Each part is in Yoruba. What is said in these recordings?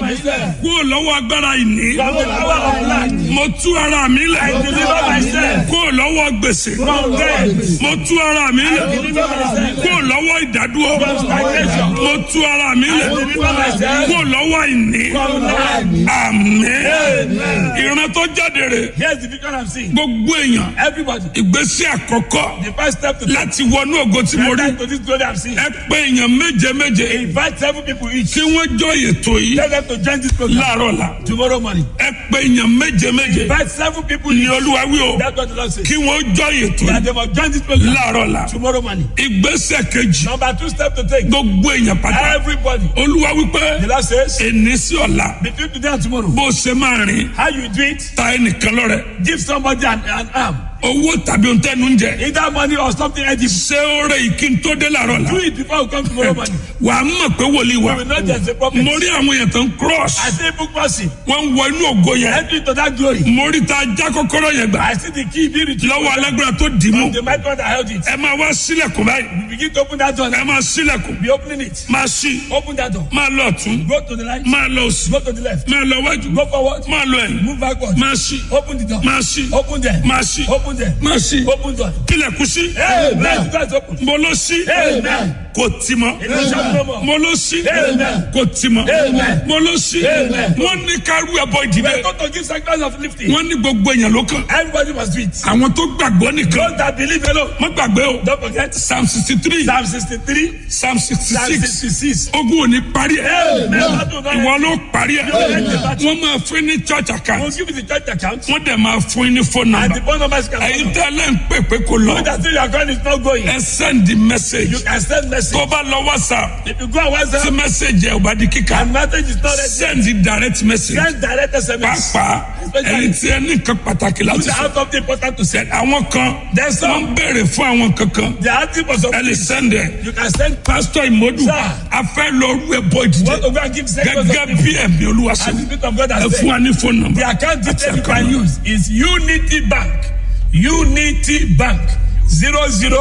myself. kúrò lọ́wọ́ agbára ìní From the power of lack. mo tú ara mi I lẹ̀ deliver myself. kúrò lọ́wọ́ gbèsè From death. mo tú ara mi I lẹ̀ deliver myself. kúrò lọ́wọ́ ìdádúró From stagnation. mo tú ara mi I lẹ̀ deliver myself. kúrò lọ́wọ́ ìní From lack. àmín ìran tó jáde rè Here's the vision I'm seeing. gbogbo èèyàn Everybody. ìgbésí àkọ́kọ́ The first step to láti wọnú ògo tí mo rí enter to this glory I'm seeing. ẹ pé èèyàn méje méje Invite seven people each. kí wọ́n jọ ètò yìí Tell them to join this program láàárọ̀ la tomorrow morning. ẹ pé èèyàn méje méje Invite seven people ní each. olúwa wí o That's what the Lord says. kí wọ́n jọ ètò That yìí they must join this program láàárọ̀ la tomorrow morning. ìgbésẹ̀ kejì Number two step to take. gbogbo èèyàn pátá Everybody. olúwa wípé The Lord says, èní sí ọ̀la between today and tomorrow, bó ṣe máa rìn how you do it, ta ẹnìkan lọ́rẹ give somebody an, an arm. owó tàbí ohun tẹ́nu ń jẹ Either money or something edible. ṣé ó rẹ ìkí n tó dé láàárọ̀ la Do it before you come tomorrow morning. wàá mọ̀ pé wòlíì wa You will not just a prophet. mo rí àwọn èèyàn tó ń cross I see book person. wọ́n ń wọ inú ògo yẹn Enter into that glory. mo rí ta já kọ́kọ́rọ́ yẹn gbà I see the key being retrieved lọ́wọ́ alágbára tó dì í mú from the mighty one that held it. ẹ máa wá sílẹ̀kùn báyìí You begin to open that door. ẹ máa sílẹ̀kùn Be opening it. máa ṣí Open that door. máa lọ ọ̀tún Go to the right. máa lọ òsì Go to the left. máa lọ wájú Go forward. máa lọ ẹ̀yìn Move backward. máa ṣí Open the door. máa ṣí Open there. máa ṣí Open there. máa ṣí Open door. kílẹ̀kùn sí Amen. Doors open. mo ló ṣí Amen. kò tì mọ́ It will shut no more. mo ló ṣí Amen. kò tì mọ́ Amen. mo ló ṣí Amen. wọ́n ní kárú ẹbọ We ìdílé are going to give sacrifice of lifting. wọ́n ní gbogbo èèyàn ló kàn Everybody must do it. àwọn tó gbàgbọ́ nìkan Those that believe alone. má gbàgbé o Don't forget. psalm sixty three Psalm 63. psalm sixty Psalm six 66. ogun ò ní parí ẹ Amen. ìwọ ló parí ẹ wọ́n máa fún ní church We'll account give you the church account. wọ́n dẹ̀ máa fún ní phone And number the phone numbers can ẹ̀yin come. tẹ́lẹ̀ ń pè pé kò lọ That still your account is not going. ẹ send the message You can send message. tó bá lọ whatsapp If you go on tí WhatsApp message ẹ ò bá di kíkà and message is not ready, send the direct message send direct SMS. pàápàá ẹni tí ẹ ní nǹkan pàtàkì You láti sọ have something important to say. àwọn kan There's wọ́n some. ń béèrè fún àwọn kankan They are asking for ẹ something. lè send ẹ You can send. pastor imodu Sir. a fẹ́ lọ rú ẹ bọ́ Want ìdíje to go and give sacrifice gẹ́gẹ́ of bí lifting. ẹ̀mí olúwa sọ And the Spirit of God ẹ has fún said. wa ní phone number The account àti detail you account can number. use is Unity Bank. Unity Bank. Zero zero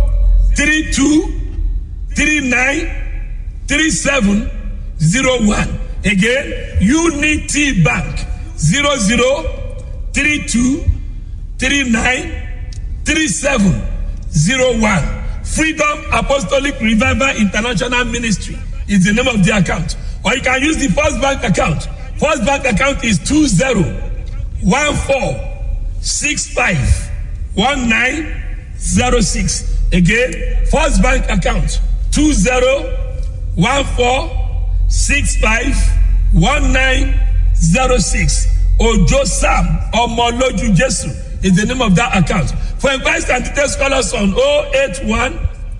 three two three nine three seven zero one. Again, Unity Bank. Zero zero three two three nine three seven zero one. Freedom Apostolic Revival International Ministry is the name of the account. Or you can use the First Bank account. First Bank account is two zero one four six five one nine zero six. Again, First Bank account two zero one four six five one nine zero six. Ojo Sam Omoloju Jesu is the name of that account. For inquiries and details, call us on 081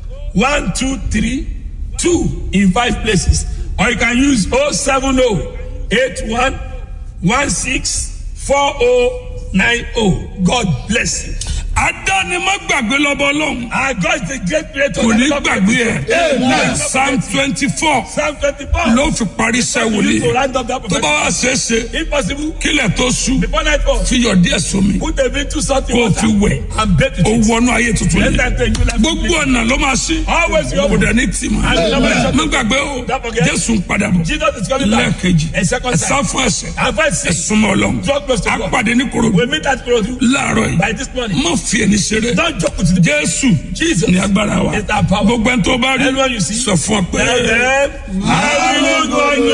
123 2 in five places. Or you can use 070 81 16 4090. God bless you. adáni má gbàgbé lọ́bọ̀ ọlọ́run Our God is the great creator. kò ní that never gbàgbé forgets. ẹ Amen. psalm twenty four Psalm 24. ló fi parí iṣẹ́ You need to wòlíì round up that tó bá prophecy. wá ṣeé ṣe If possible, kílẹ̀ tó sú before nightfall, fi yọ̀ díẹ̀ sómi put a bit too salty kó o water fi wẹ̀ and bathe with ó it. wọnú ayé tuntun Let yìí that take you like gbogbo ọ̀nà ló máa ṣí Always kò your dẹ̀ ní tì mọ́ Amen. má gbàgbé o Don't forget. jésù ń padà bọ̀ Jesus is coming back. lẹ́ẹ̀kejì A second ẹ sá time. fún ẹsẹ̀ And five ẹ six. súnmọ́ ọlọ́run Draw close to á God. pàdé ní korodu We meet at Kurodu láàárọ̀ yìí by this morning. má fi ẹni ṣeré Don't joke with the jésù Jesus. ní agbára wa It's our power. gbogbo ẹni tó bá rí Anyone you see. sọ fún ọ pé. Tell them, I will go